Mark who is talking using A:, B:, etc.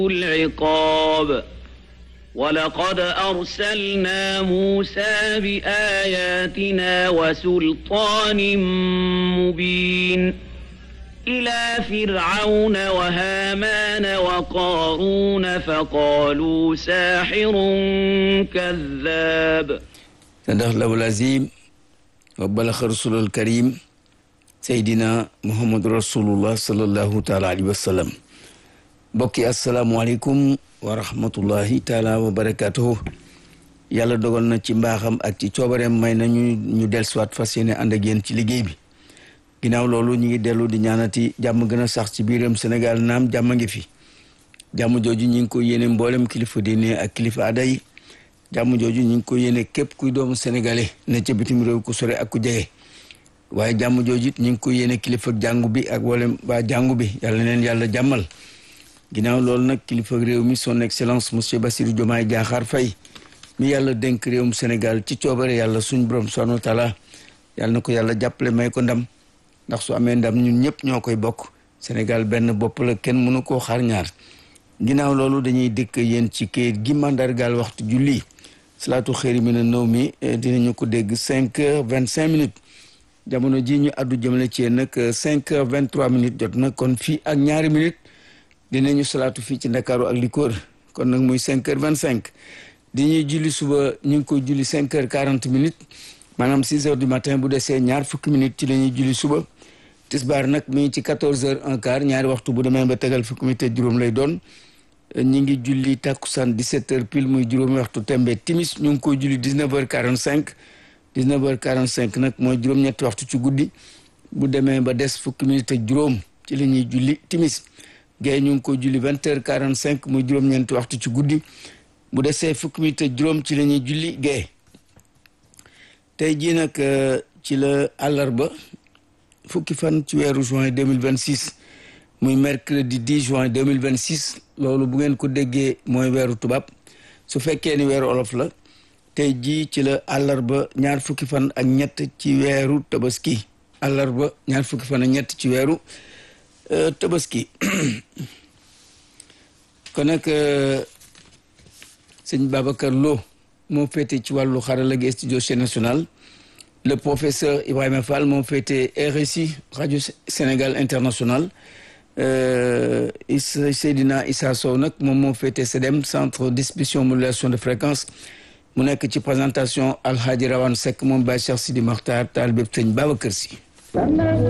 A: العقاب ولقد أرسلنا موسى بآياتنا وسلطان مبين إلى فرعون وهامان وقارون فقالوا ساحر كذاب
B: صدق الله العظيم وبلغ رسول الكريم سيدنا محمد رسول الله صلى الله تعالى عليه وسلم bokki asalaamualeykum wa rahmatullahi taala wa barakatuhu yàlla dogal na ci mbaaxam ak ci coobareem may nañu ñu del siwaat fas yéene ànd ak yéen ci liggéey bi ginnaaw loolu ñu ngi dellu di ñaanati jàmm gën a sax ci biiram Sénégal naam jàmm ngi fi jàmm jooju ñu ngi ko yéene mboolem kilifa diine ak kilifa aada yi jàmm jooju ñu ngi ko yéene képp kuy doomu sénégalais ne ca bitim réew ku sore ak ku jege waaye jàmm jooju it ñu ngi ko yéene kilifa jàngu bi ak wala waa jàngu bi yàlla leen yàlla jàmmal ginnaaw loolu nag kilifa réew mi son excellence monsieur Bassirou Diomaye Diakhar Faye mi yàlla dénk réewum Sénégal ci coobare yàlla suñ borom subhanahu wa taala yàlla na ko yàlla jàppale may ko ndam ndax su amee ndam ñun ñëpp ñoo koy bokk Sénégal benn bopp la kenn mënu koo xaar ñaar ginnaaw loolu dañuy dëkk yéen ci kayit gi mandargaal waxtu julli salaatu xëyri mi na nëw mi dinañu ko dégg cinq heures vingt cinq minutes jamono ji ñu addu jëmale ci yéen nag cinq heures vingt trois minutes jot na kon fii ak ñaari minutes dinañu salaatu fii ci ndakaaru ak li ko wër kon nag muy cinq heures vingt cinq di ñuy julli suba ñu ngi koy julli cinq heures quarante minutes maanaam six heures du matin bu desee ñaar fukki minutes ci la ñuy julli suba tisbaar nag mi ngi ci quatorze heures un quart ñaari waxtu bu demee ba tegal fukki minutes juróom lay doon ñi ngi julli takkusaan dix-sept heures pile muy juróomi waxtu tembe timis ñu ngi koy julli dix-neuf heures quarante cinq dix-neuf heures quarante cinq nag mooy juróom-ñetti waxtu ci guddi bu demee ba des fukki minutes ak juróom ci la ñuy julli timis gay ñu ngi ko julli vingt heures quarante cinq muy juróom-ñeenti waxtu ci guddi bu desee fukki minutes ak juróom ci la ñuy julli gay tey jii nag ci la àllarba fukki fan ci weeru juin deux mille vingt six muy mercredi dix juin deux mille vingt six loolu bu ngeen ko déggee mooy weeru tubaab su fekkee ni weeru olof la tey jii ci la àllarba ñaar fukki fan ak ñett ci weeru tabaski àllarba ñaar fukki fan ak ñett ci weeru tabaski kon nag sëñ Babacar Lo moo féete ci wàllu xarala gi studio chaîne nationale le professeur Ibrahima Fall moo féete RSI rajo Sénégal international Seydina Issa Sow nag moom moo féete CEDEM centre distribution modulation de fréquence mu nekk ci présentation Alhaji Rawane Seck moom Baye Cheikh Sidi Makhtar taal bépp sëñ Babacar Sy